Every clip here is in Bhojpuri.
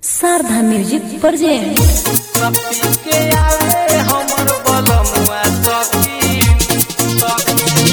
शारदा म्यूजिक प्रेजेंट सखी के आवे हमर बलमुआ सखी सखी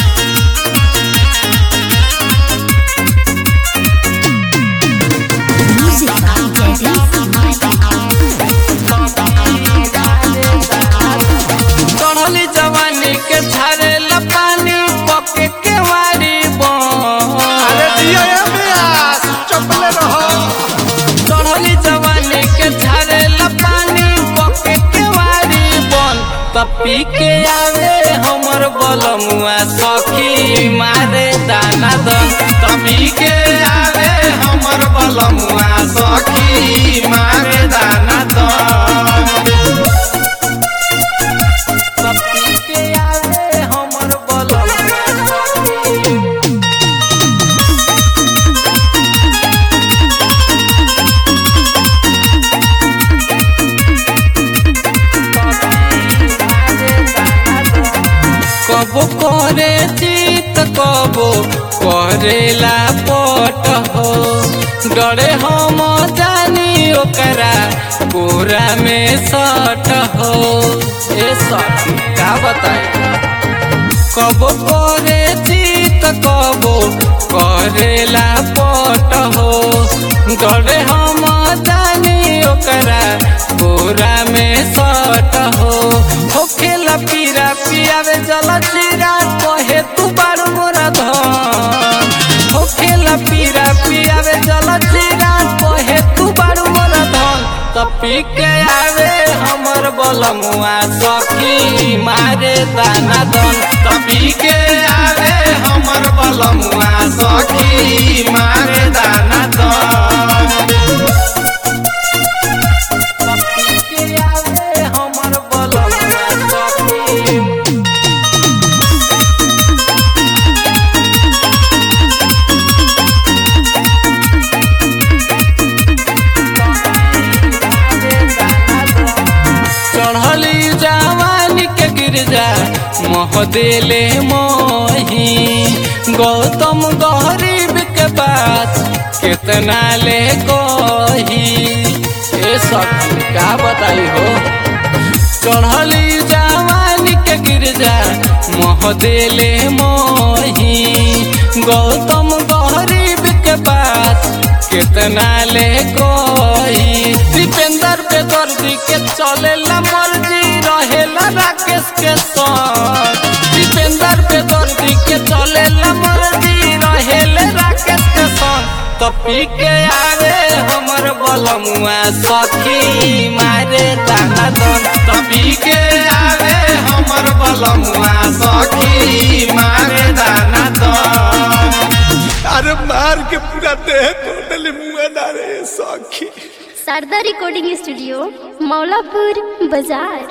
चढ़ली जवानी के झारे पानी पके के वारी अरे दिया ये ब्यास चपले रहो चढ़ली जवानी के झारे पानी पके के वारी बन तपी के आवे हमर बलमुआ सखी मारे दाना दन तपी के आवे हमर बलमुआ सखी मारे दाना दन तपी के आवे हमर बलमुआ सखी कबो करे चित कबो करेला पट हो डरे हम जानी ओकरा कोरा में सट हो ए सट का बताई कबो करे चित कबो करेला पट हो डरे हम जानी ओकरा कोरा में सट हो होखेला पीरा पियावे जल जीरा कहे तू बारू मोरा धन होखेला पीरा पियावे जल जीरा कहे तू बारू मोरा धन तपी के आवे हमर बलमुआ सखी मारे दाना दन तपी के आवे हमर बलमुआ सखी मारे दाना दन तपी के आवे हमर बलमुआ सखी चढ़ली जवानी के गिरजा मोह देले मोही गौतम गरीब के बात कितना ले कोही ए सखी का बताई हो चढ़ली जवानी के गिरजा मोह देले मोही गौतम गरीब के बात कितना ले कोई दीपेंद्र पे दर्दी के चलेला मर्जी रहेला राकेश के संग दीपेंद्र पे दर्दी के चलेला मर्जी रहेले राकेश के संग तपी के आवे हमर बलमुआ सखी मारे दाना दन तपी के आवे हमर बलमुआ सखी मारे दाना दन अरे मार के पूरा देह टोटली मुंह ना रे सखी शारदा रिकॉर्डिंग स्टूडियो मौलापुर बाजार